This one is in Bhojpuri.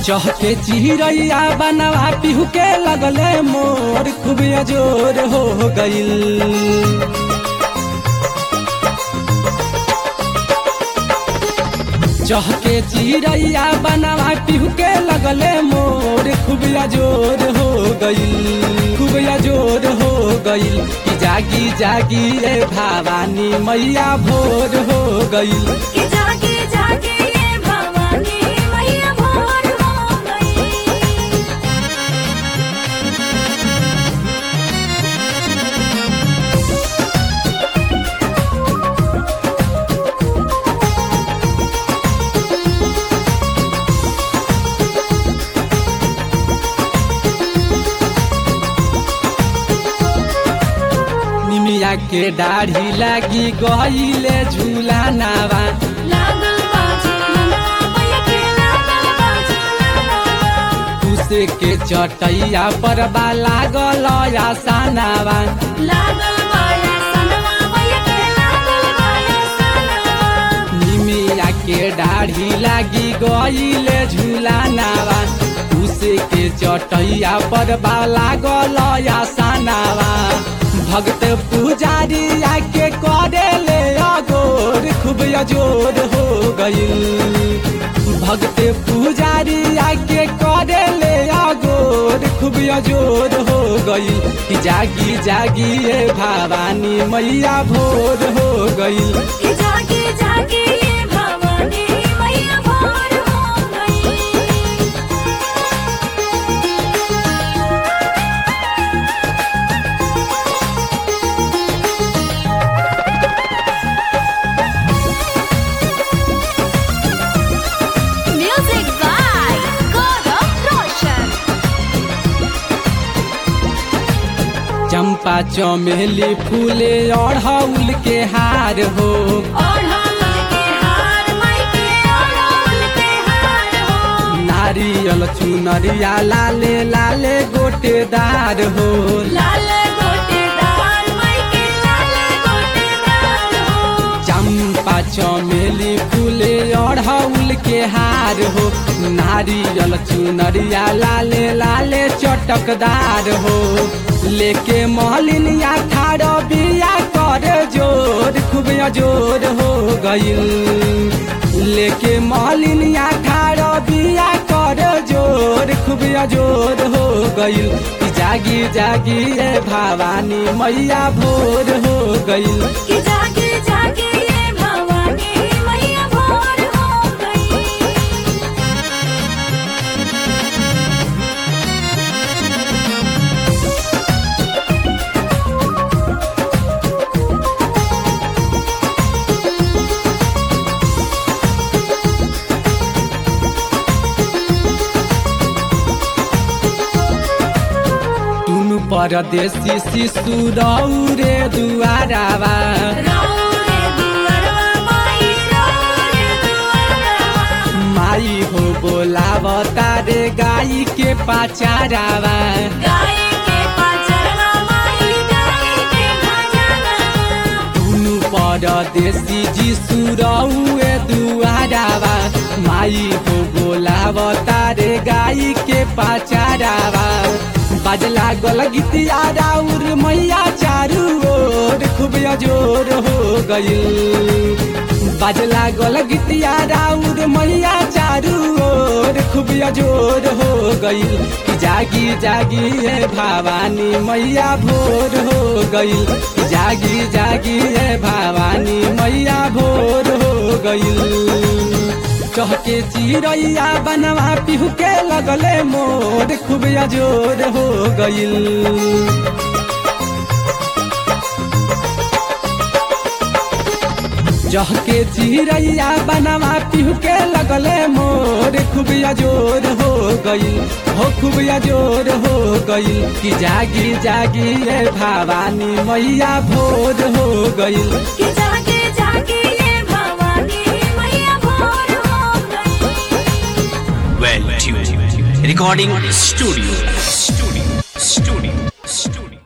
चहके चिरैया बनवा पिहू के लगले मोर खूब अजोर हो गईल चहके चिरैया बनवा पिहू के लगले मोर खूब अजोर हो गईल खूब अजोर हो गईल कि जागी जागी रे भवानी मैया भोर हो गईल कि जागे जागे ये भवानी मैया भोर हो गई निमिया के दाढ़ी लागी गईले झूला नावा लागल बाजी ललवा मैया के लागल बाजी ललवा कुसे के चटैया पर बा लागल आसानावा लागल बाया सनवा मैया के लागल बाया सनवा निमिया के दाढ़ी लागी गईले झूला नावा कुसे के चटैया पर बा लागल आसानावा भक्त पुजारी आके करे ले अगोर खूब अजोर हो गईल भक्त पुजारी आके करे ले अगोर खूब अजोर हो गईल कि जागी जागी ये भवानी मैया भोर हो गईल कि जागे जागे ये भवानी मैया भोर हो गई म्यूजिक बाय गौरव रोशन चंपा चमेली फूले अड़हुल के हार हो ओढ़ौल के हार माई के ओढ़ौल के हार हो नारियल चुनरिया लाले लाले गोटेदार हो लाल गोटेदार माई के लाल गोटेदार हो चंपा चमेली फूले अड़हुल के हार हो नारियल चुनरिया लाले लाले चटकदार हो लेके महलिनिया ठाड़ बिया कर जोर खूब अजोर हो गईल लेके महलिनिया ठाड़ बिया कर जोर खूब अजोर हो गईल कि जागी जागी रे भवानी मैया भोर हो गईल कि जागे जागे ये भवानी मैया भोर हो गई तुनु परदेसी शिशु रौरे दुआरावा राउ रे दुअरवा माई राउ रे दुअरवा माई हो बोलाव तारे गाई के पाचारावा गाय के पाचरवा माई गाय के भजनवा तुनु परदेसी जीसु रौए दुआरावा माई हो बोलाव तारे गाई के पाचारावा बाजला गल गीतिया राउर मैया चारू ओर खूब अजोर हो गईल बाजला गल गीतिया राउर मैया चारू ओर खूब अजोर हो गईल कि जागी जागी हे भवानी मैया भोर हो गईल कि जागी जागी हे भवानी मैया भोर हो गईल चहके चिरैया बनवा पिहू के लगले मोर खूब अजोर हो गईल जहके चिरैया बनवा पिहू के लगले मोर खूब अजोर हो गईल हो खूब अजोर हो गईल कि जागी जागी रे भवानी मैया भोर हो गईल कि जागे जागे ये भवानी मैया भोर हो गई well tuned recording studio studio studio studio